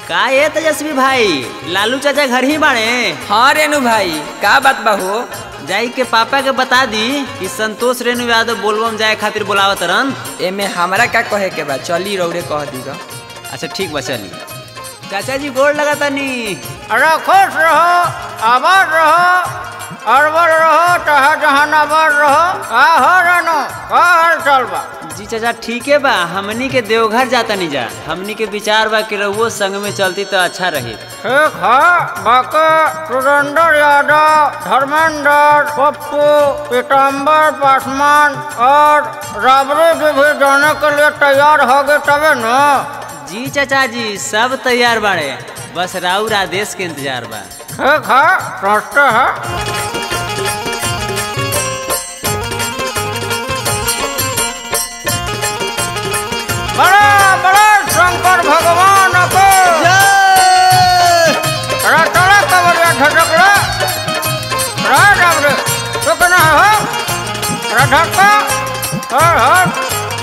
का ये तेजस्वी भाई लालू चाचा घर ही बाड़े हाँ रेणु भाई का बात बा हो जाई के पापा के बता दी कि संतोष रेणु यादव बोलबम जाए खातिर बोलावत रन एमे हमरा का कहे के बा चली रौरे कह दीगा अच्छा ठीक बा चली चाचा जी गोड़ लगा तनी अरे खुश रहो आबाद रहो अरबर रहो चाहे जहानाबाद रहो का हो रनो का हाल चाल बा जी चाचा ठीके बा हमनी के देवघर जाता नहीं जा हमनी के विचार बा कि रहुओ संग में चलती तो अच्छा रही ठीक है बाकी सुरेंद्र यादव धर्मेंद्र पप्पू पीताम्बर पासवान और राबड़ी जी भी जाने के लिए तैयार हो गए तबे न जी चाचा जी सब तैयार बाड़े बस राउर आदेश के इंतजार बा ठीक है सोचते हैं बड़ा बड़ा शंकर भगवान को अरे चले कबरिया झटक रे रे राम रे तो कहना है हो अरे झटका हर हर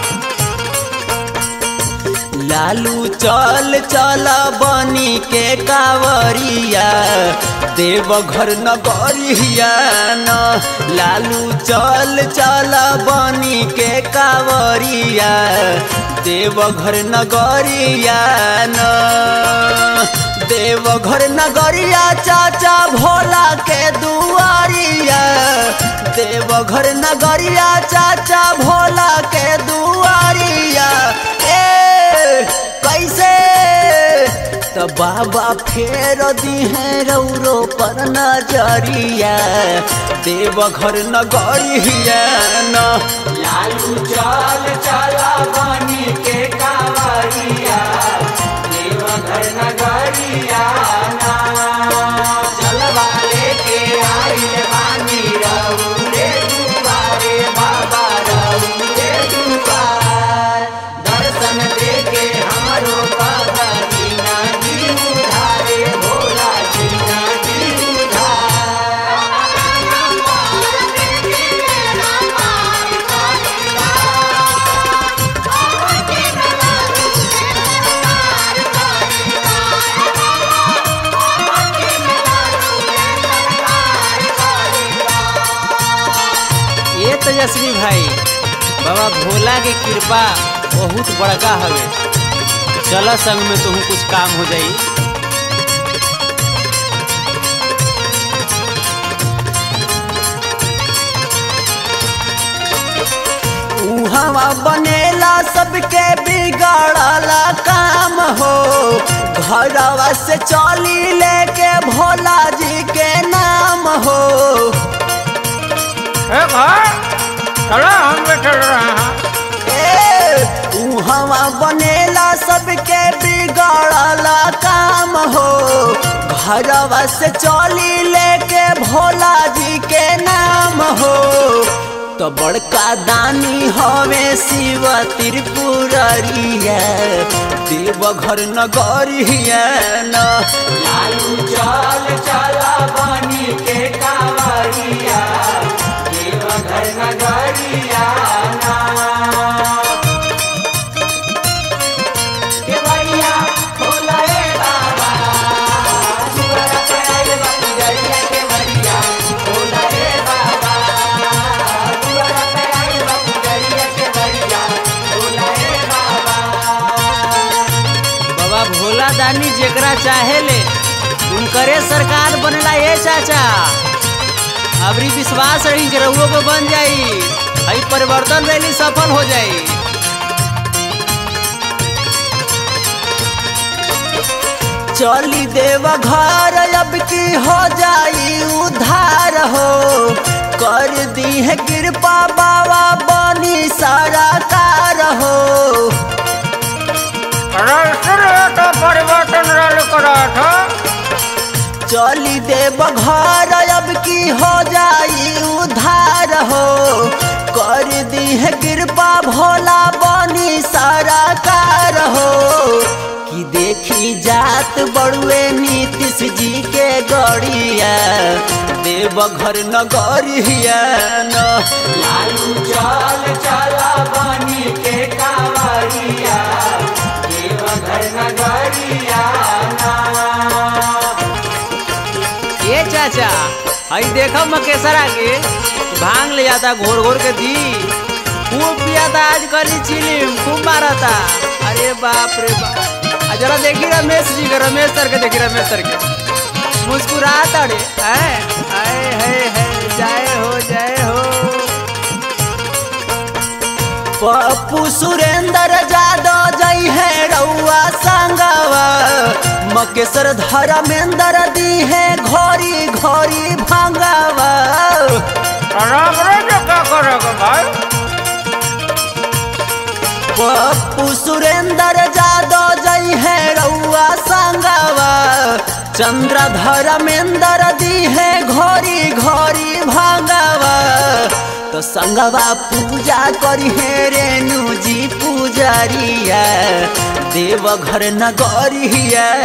लालू चल चल बनी के कावरिया देवघर नगरिया न लालू चल चल बनी के कावरिया देवघर नगरिया न देवघर नगरिया चाचा भोला के दुआरिया देवघर नगरिया चाचा भोला के दुआरिया ए कैसे तो बाबा फेर दी है रौरो पर नजरिया देवघर नगरिया न लालू चल चला बनी के कावरिया देवघर नगरिया ना चलवा लेके आई बानी रौरे दुआरे बाबा रौरे दुआर दर्शन देके हमरो बाबा दीना दी उधारे भोला दीना दी उधार ये तेजस्वी भाई बाबा भोला के कृपा बहुत बड़का हवे चल संग में तुम कुछ काम हो जाई उहवा बनेला सबके बिगड़ला काम हो घरवा से चली लेके भोला जी के नाम हो ठीक है चलो हम भी चल रहे हैं ए, उहवा बनेला सबके बिगड़ला काम हो घरवा से चली लेके भोला जी के नाम हो तो बड़का दानी हवे शिव त्रिपुररिया देवघर नगरिया न लालू चल चला बनी के कावरिया देवघर नगरिया ना के बढ़िया भोला रे बाबा सुअर पे आइल बा पुजरिया के बढ़िया भोला रे बाबा सुअर पे आइल बा पुजरिया के बढ़िया भोला रे बाबा बाबा भोला दानी जेकरा चाहे ले उनकरे सरकार बनेला ये चाचा अबरी विश्वास रही कि रहुओ को बन जाई आई परिवर्तन रैली सफल हो जाई चली देव घर अब की हो जाई उधार हो कर दी है कृपा बाबा बनी सारा कार हो अरे इसलिए तो परिवर्तन रैली करा था चली देव घर अब की हो जाई उधार हो कर दी है कृपा भोला बनी सारा कार हो कि देखी जात बड़ुए नीतीश जी के गड़िया देवघर नगरिया न लालू चल चला बनी के कावरिया देवघर नगरिया न हई देखो मकेसरा के भांग ले जाता घोर घोर के दी खूब पियाता आज कली चिलिम खूब मारता अरे बाप रे बाप आ जरा देखी रमेश जी के रमेश सर के देखी रमेश सर के मुस्कुराता रे आए आए है है जय हो जय हो पप्पू सुरेंद्र जादव जई है रउआ संगवा मकेश्वर धर्मेंद्र दी है घोरी घोरी भंगवा राम रे जो क्या करेगा भाई पप्पू सुरेंद्र जादव जई है रउआ संगवा चंद्र धर्मेंद्र दी है घोरी घोरी भंगवा तो संगवा पूजा करी है रेणु जी पुजारिया देवघर नगरिया